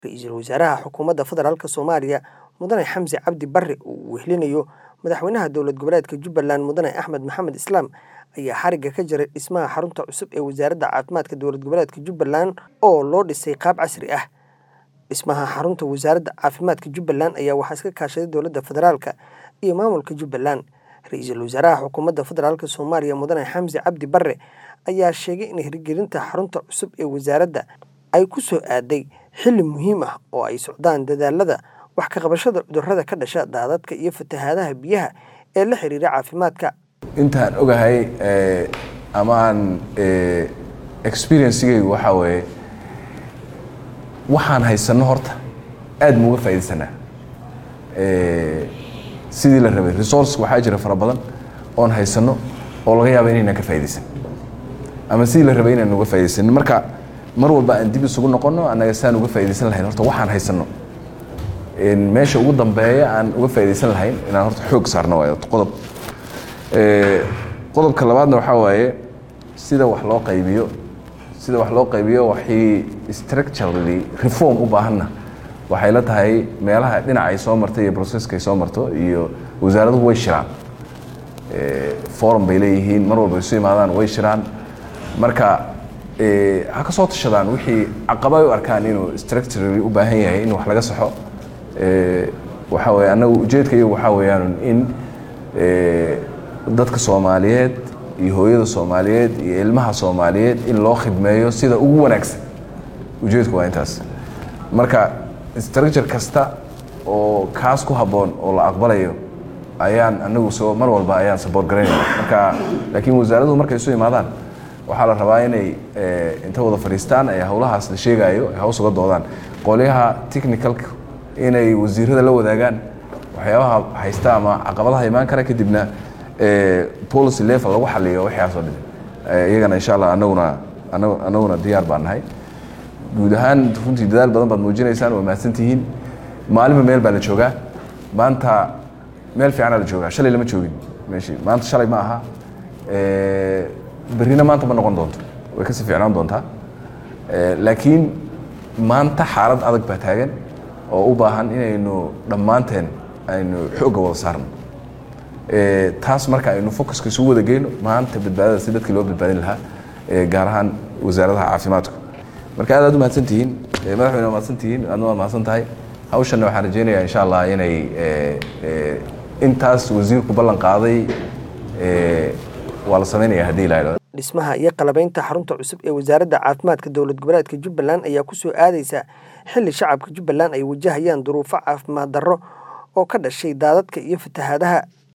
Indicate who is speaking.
Speaker 1: Ra'iisul Wasaaraha Xukuumadda Federaalk Soomaaliya Mudane Xamse Cabdi Barre oo uu wehelinayo Madaxweynaha Dowlad Goboleedka Jubbaland Mudane Axmed Maxamed Islaam ayaa xarigga ka jaray dhismaha xarunta cusub ee Wasaaradda Caafimaadka Dowlad Goboleedka Jubbaland oo loo dhisay qaab casri ah. Dhismaha xarunta Wasaaradda Caafimaadka Jubbaland ayaa waxaa iska kaashaday Dowladda Federaalk iyo Maamulka Jubbaland. Ra'iisul Wasaaraha Xukuumadda Federaalk Soomaaliya Mudane Xamse Cabdi Barre ayaa sheegay in hirgelinta xarunta cusub ee wasaaradda ay ku soo aaday xilli muhiim ah oo ay socdaan dadaallada wax ka qabashada cudurrada ka dhasha daadadka iyo fatahaadaha biyaha ee la xiriira caafimaadka.
Speaker 2: intaan ogahay ama aan experiencegaygu waxaa weeye waxaan haysanno horta aad ma uga faa'iidaysanaa sidii la rabay resource waxaa jira fara badan oon haysanno oo laga yaaba inaynaan ka faa'iidaysan ama sidii la rabay inaan uga faa'iidaysanin marka mar walba aan dib isugu noqonno annaga saan uga faa'iidaysan lahayn horta waxaan haysanno meesha ugu dambeeya aan uga faa'iidaysan lahayn inaan horta xoog saarno waayo qodob qodobka labaadna waxaa waaye sida wax loo qaybiyo sida wax loo qaybiyo waxii structurally reform u baahanna waxay la tahay meelaha dhinaca ay soo martay iyo processka ay soo marto iyo wasaaraduhu way shiraan forum bay leeyihiin mar walba isu imaadaan way shiraan marka ha ka soo tashadaan wixii caqaba ay u arkaan inuu structurally u baahan yahay in wax laga saxo waxaa weeye annagu ujeedka iyagu waxaa weeyaan in dadka soomaaliyeed iyo hooyada soomaaliyeed iyo ilmaha soomaaliyeed in loo khidmeeyo sida ugu wanaagsan ujeedku waa intaas marka structure kasta oo kaas ku habboon oo la aqbalayo ayaan anagu soo mar walba ayaan support garaynaya marka laakiin wasaaraduhu markay isu imaadaan waxaa la rabaa inay inta wada fadhiistaan ee howlahaas la sheegaayo ay haws uga doodaan qolyaha technicalka inay wasiirada la wadaagaan waxyaabaha haysta ama caqabadaha imaan kara kadibna policy level lagu xaliyo waxyaasoo dhan iyagana insha allah anaguna anaguna diyaar baan nahay guud ahaan runtii dadaal badan baad muujinaysaan waa mahadsantihiin maalinba meel baa la joogaa maanta meel fiicanaa la joogaa shalay lama joogin meeshii maanta shalay ma aha berrina maanta ma noqon doonto way kasii fiicnaan doontaa laakiin maanta xaalad adag baa taagan oo u baahan inaynu dhammaanteen aynu xoogga wada saarno taas marka aynu focuska isugu wada geyno maanta badbaadada si dadkii loo badbaadin lahaa gaar ahaan wasaaradaha caafimaadku marka aad aad u mahadsan tihiin madaxweyne waa mahadsan tihiin aadna waa mahadsan tahay hawshanna waxaan rajeynayaa insha allah inay intaas wasiirku ballan qaaday waa la sameynaya haddii la idhahdo
Speaker 1: dhismaha iyo qalabaynta xarunta cusub ee wasaaradda caafimaadka dowlad goboleedka jubbaland ayaa ku soo aadaysa xilli shacabka jubbaland ay wajahayaan duruufo caafimaad darro oo ka dhashay daadadka iyo fatahaadaha